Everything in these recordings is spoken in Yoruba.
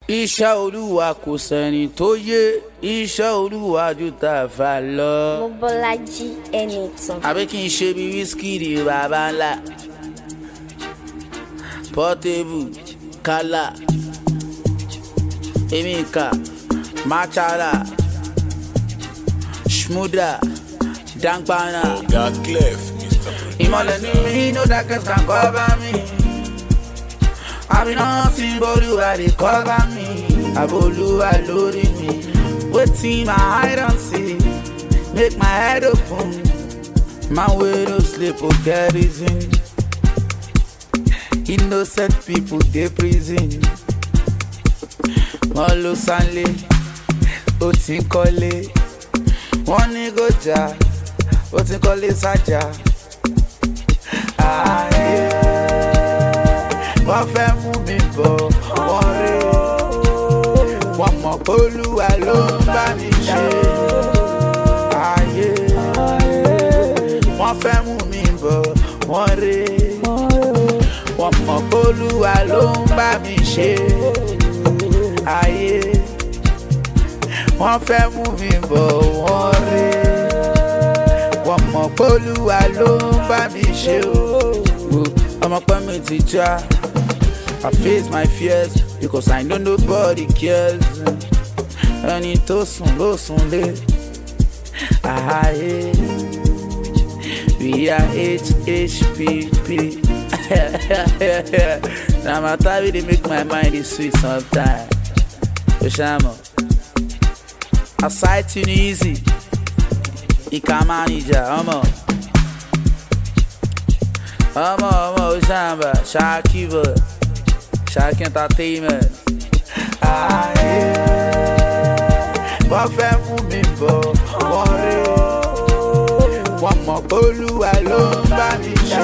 iṣẹ́ olúwa kò sẹ́ni tó yé iṣẹ́ olúwa ju tàfà lọ. Mobọ́lájí Ẹnìtàn. àbí kí n ṣe bí Wizkid bàbá ńlá Portable kálá emika machala shmuda dankpana. Got clef, Mr. Producer. ìmọ̀lẹ̀ ní mi no darkness can cover me. àbí nothing bolúwa dey cover me. àbólúwa lórí mi. wetin my eye don see make my head open. man wey no sleep go get reason. innocent people dey prison. wọ́n ló sánlé ó ti ń kọ́lé. wọ́n ní kó jà ó ti ń kọ́lé sájà ayé wọ́n fẹ́ mú mi bọ̀ wọ́n rí wọ́n mọ̀ pé olúwa ló ń bá mi ṣe ayé wọ́n fẹ́ mú mi bọ̀ wọ́n rí wọ́n mọ̀ pé olúwa ló ń bá mi ṣe ayé wọ́n fẹ́ mú mi bọ̀ wọ́n rí wọ́n mọ̀ pé olúwa ló ń bá mi ṣe o. ọmọ pẹ́ mi ti já I face my fears because I know nobody cares. ẹni tó sùn ló sùn lé. Ààyè we are HHPP. Na matter wey dey make my mind dey sweet sometimes. Oṣàmọ̀, aside Tunisia. Ìka manager ọmọ ọmọ ọmọ Osamba Shaki boy Shaki entertainment. Ayé wọ́n fẹ́ mú mi bọ̀ wọ́n rí wọ́n mọ̀ pé Olúwa ló ń bá mi ṣe.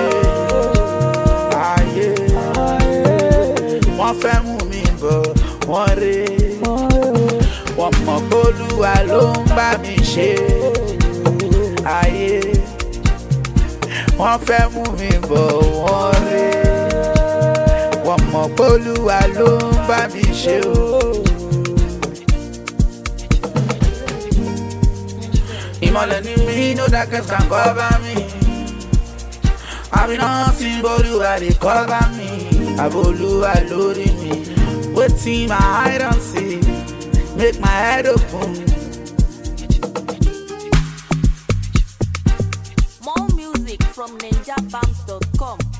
Ayé wọ́n fẹ́ mú mi bọ̀ wọ́n rí wọ́n mọ̀ pé Olúwa ló ń bá mi ṣe ayé wọ́n fẹ́ mú mi bọ̀ wọ́n rí wọ́n mọ̀ pé olúwa ló ń bá mi ṣe o. ìmọ̀lẹ̀ ní mi no darkness can cover me àbí nothing bolúwa dey cover me àbólúwa lórí mi wetin my eye don see make my head open. More music from ninjabams.com.